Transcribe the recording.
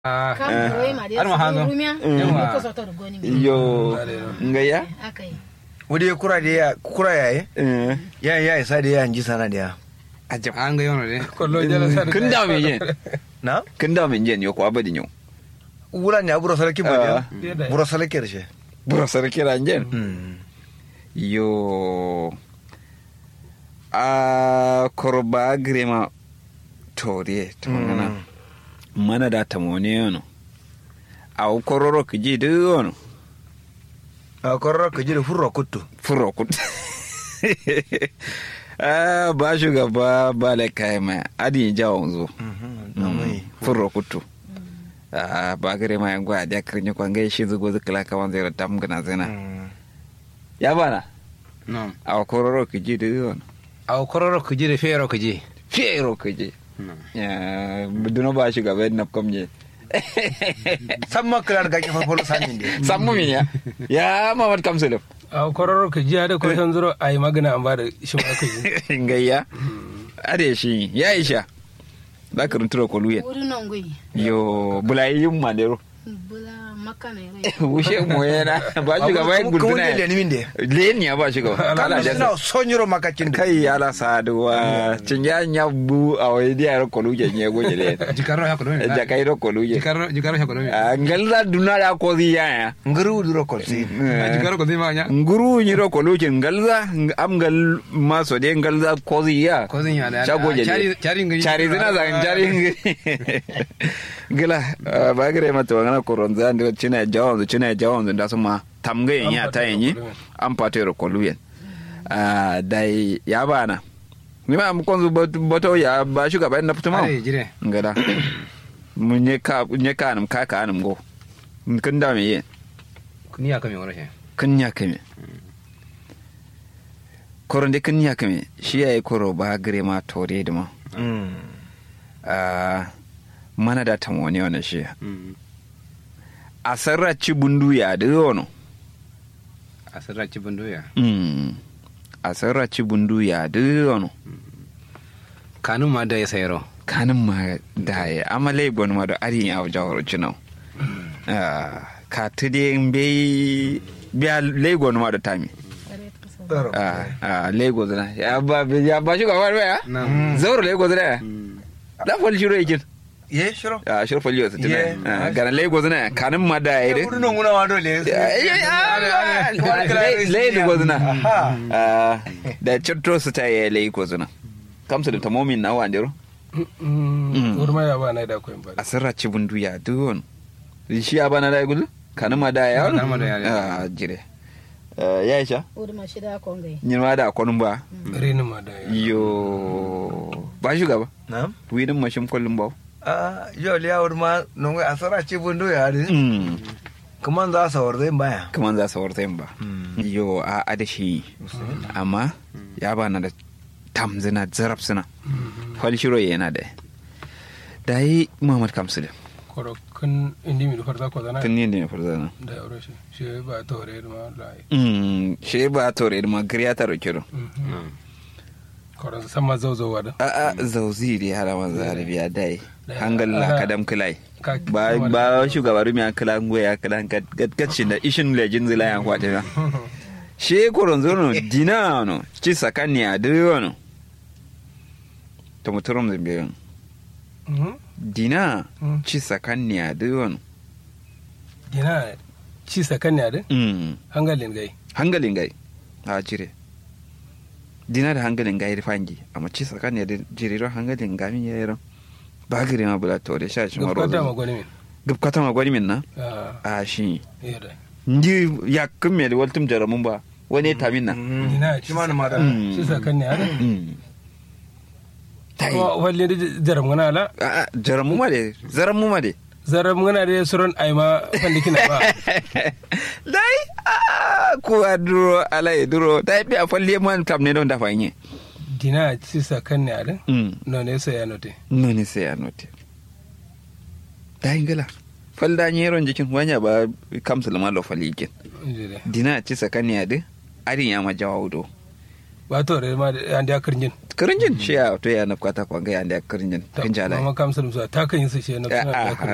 Ah, kam koyi ma Har ma hanzo. rumia Yawa. ko soto da goni yo ngaya akai wuri kura da ya kura yaye eh ya ya isa da ya ji sana da ya ajab an ga yono de kollo jala sar kun da me yen na kun da me yen yo ko abadin yo wura ne aburo sarki ba Ah. ya buro sarki da shi bura sarki ranjen Mm. yo a korba grema tore to ngana mana da tamone yono a kororo kiji de yono a kororo ka ji da furro kuttu furo kut ah ba shugaba ba la kai ma adi jawo zo furo kutu ah ba gare ma yan gwa da kirnya kwan gai shi zugo zikla ka wan zai tam gana zina ya bana no a kororo kiji de yono aw kororo ku jire fero ku ji fiero kiji no ya duno ba shugaba na komje san makarar ga kifar folo sanin da sammu min ya ya mamad kamsulum a kororo ka jiya da ko san zuro ai magana an ba da shi ma ka yi ngayya ade shi ya isha za ka runtura ko luyen wuri non goyi yo bulayi yin mandero bula makana rai wushe mu yana ba shi gaba yin kuma guduna wani da nimin da leni ya ba shi gaba kana kala da suna son yiro makakin da kai ala saduwa cin ya nya bu a wai dia ro kolu je nye goje le jikaro ya ko do ja kai ro kolu je jikaro jikaro ya ko do ngalda duna da ko zi ya ya nguru duro kolsi jikaro ko di ma nya nguru ni ro kolu je ngalza am gal maso de ngalza ko zi ya ko zin ya da Shago je chari ne. chari ngi cari zina za cari gila ba gare mata wangana koronza ndo china jawanzo china jawanzo da suma tamga yin ya ta yin an fata ro koluyen ah dai ya bana ni ma mu konzu boto ya ba shuga ba na fituma ai jire ngada mun ne ka ne ka nam ka ka nam go kun da me yin kuni ya kame wala she kun ya kame koron de kun ya kame shi yayi koro ba gare ma tore da ma Ah, mana da tamone wani shi a sarraci bundu ya da yono asira ci bundu ya Mm. a sarraci bundu ya da yono kanun ma da ya sayro kanin ma da ya amale gwani ma da arin ya jawar cinau ka ta de bai biya lagos ma da tami Ah, ah, lagos na ya ba ya ba shi gaba ya na zauro lagos na ya da fal shiro yakin ye shiro a shiro fal yau Yeah. sitina gana lagos na kanin ma da ya ya wuri non guna wa dole lai da gwazna Aha. da cirto su ta yi lai gwazna kamsa da tamomin na wandero wuri ma ya ba na da ko ba a sarra ci bundu ya duwon shi ya bana da gudu kanin ma da ya Kanin ma da ya- a jire ya isha wuri ma shida kon gai yin ma da kwanun ba reni ma da ya yo ba shi gaba na widin mashin kullum ba a yau liya wuri ma non ga asara ce bundo ya ri Mm. kuma za sa warzai baya kaman za su warta yin ba yo a adashi amma ya bana da tamzina zarab suna falshiro yana da da yi muhammad kamsu da koro kun indi mi farta ko zana tun yin da ya farza na da yauro shi shi ba to re ma da shi ba tore da magariya ta roke ro koro sama zauzowa da a a zauzi da ya hada manzo arabiya dai hangal la kadam kulai Ka- ba ba shugaba rumi an kala ngoya ya kala gatkacin da ishin lejin zila ya kwata na she koron zono dina no ci sakani a diro no to muturum zambe yon Mhm. dina Mm. ci sakani a diro no dina ci sakan ne da mm hangalin gai hangalin gai a jire dina da hangalin gai rifangi amma ci sakani da jiriro hangalin gami ya yaro ba gire ma bula to da sha shi maro gabata ma gwani min gabkata ma gwani min na ah a shi iya da ndi yakkin me da waltum jaramun ba wani ta min na dina shi ma na ma da Mm. ci sakan ne da Mm. tai kuma walle da jaram gana ala a jaramu ma de zaramu ma de zaram gana da suron ai ma fandikina ba dai a ko a duro ala e duro dai bi a falle man kam ne don da fanye dina ci sakan ne da mm no ne sai ya note no ni sai anote dai ngala falda nyeron jikin wanya ba kam sulma lo falikin inji da dina ci sakani ade arin ya ma jawawdo ba to re ma an da karnjin kirinjin shi ya to ya nafkata kwanga ya da kirinjin kin jala mama kam sun ta kan yi su shi na Ya, suna da aha.